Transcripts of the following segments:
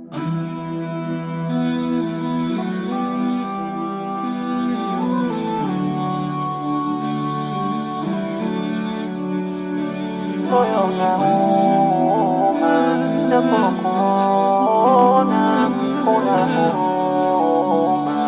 moyo unauma napokuona una huruma.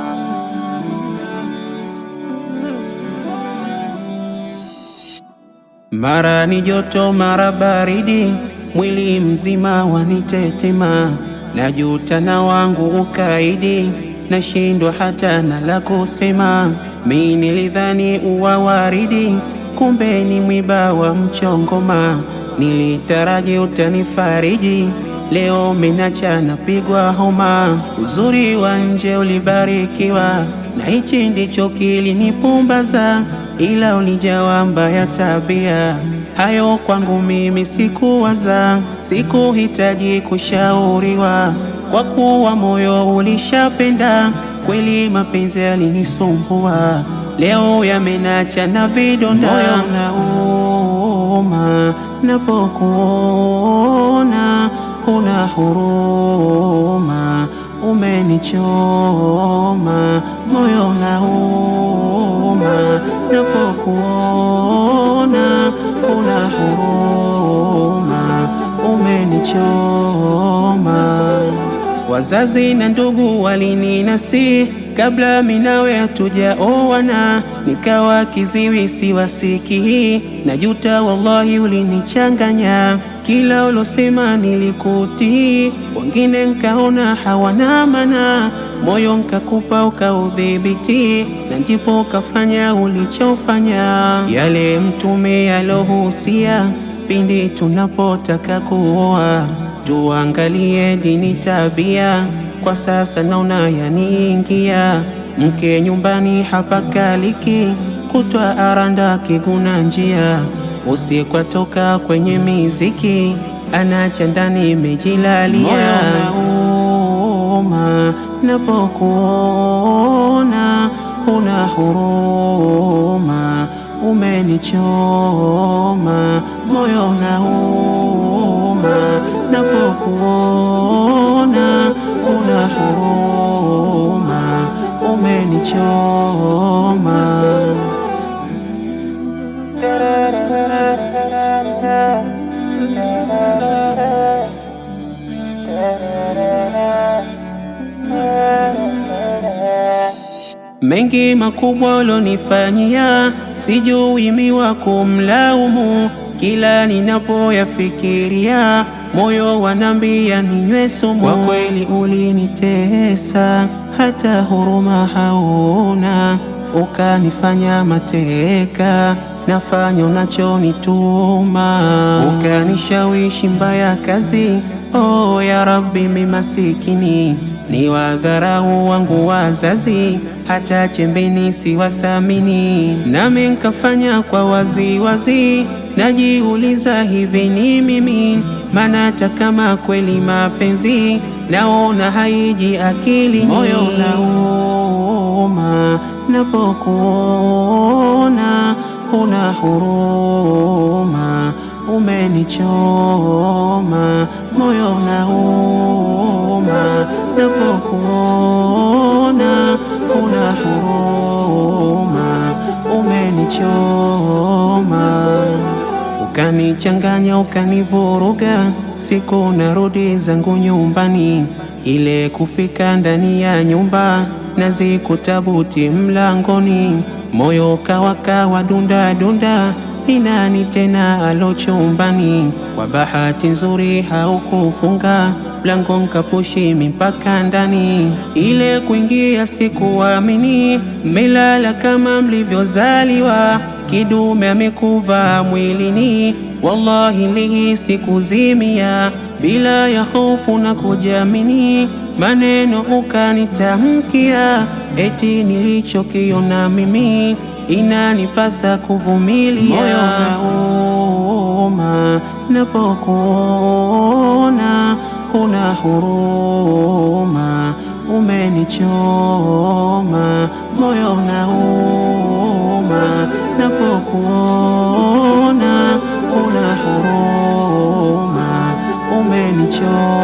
Mara ni joto, mara baridi, mwili mzima wanitetema, najuta na wangu ukaidi, nashindwa hata na la kusema. Mi nilidhani uwa waridi, kumbe ni mwiba wa mchongoma. Nilitaraji utanifariji, leo minacha napigwa homa. Uzuri wa nje ulibarikiwa, na hichi ndicho kilinipumbaza ila ulijawa mbaya tabia. Hayo kwangu mimi sikuwaza, sikuhitaji kushauriwa, kwa kuwa moyo ulishapenda kweli. Mapenzi yalinisumbua, leo yamenacha na vidonda. Moyo unauma napokuona, huna huruma, umenichoma. Moyo unauma napokuona, huna huruma, umenichoma. Wazazi na ndugu walininasi kabla minawe hatujaoana, nikawa kiziwi siwasikii. Najuta wallahi, ulinichanganya kila ulosema nilikutii, wengine nkaona hawana maana, moyo nkakupa ukaudhibiti, na ndipo ukafanya ulichofanya. Yale Mtume alohusia pindi tunapotaka kuoa tuangalie dini, tabia. Kwa sasa naona yaniingia, mke nyumbani hapakaliki, kutwa aranda kiguna njia, usiku toka kwenye miziki, anacha ndani mejilalia. Moyo unauma napokuona, huna huruma, umenichoma. Moyo unauma napokuona, huna huruma, umenichoma. Mengi makubwa ulonifanyia, sijui miwa kumlaumu. Kila ninapoyafikiria, moyo wanambia ninywe sumu. Kwa kweli ulinitesa, hata huruma hauna, ukanifanya mateka, nafanya unachonituma, ukanishawishi mbaya kazi. Oh ya Rabbi, mi masikini ni wadharau wangu wazazi, hata chembeni siwathamini, nami nkafanya kwa wazi wazi. Najiuliza, hivi ni mimi? Maana hata kama kweli mapenzi naona haiji akili. Moyo unauma napokuona, huna huruma, umenichoma. Moyo unauma napokuona, huna huruma, umenichoma. Ukanichanganya, ukanivuruga, siku narudi zangu nyumbani, ile kufika ndani ya nyumba nazikutabuti mlangoni, moyo kawakawa dunda dunda ni nani tena alo chumbani? Kwa bahati nzuri haukufunga mlango, nkapushi mipaka ndani. Ile kuingia sikuamini, mmelala kama mlivyozaliwa, kidume amekuva mwilini. Wallahi nilihisi kuzimia, bila ya hofu na kujiamini, maneno ukanitamkia, eti nilichokiona mimi inanipasa kuvumilia. Moyo unauma napokuona, huna huruma, umenichoma. Moyo unauma napokuona, huna huruma, umenichoma.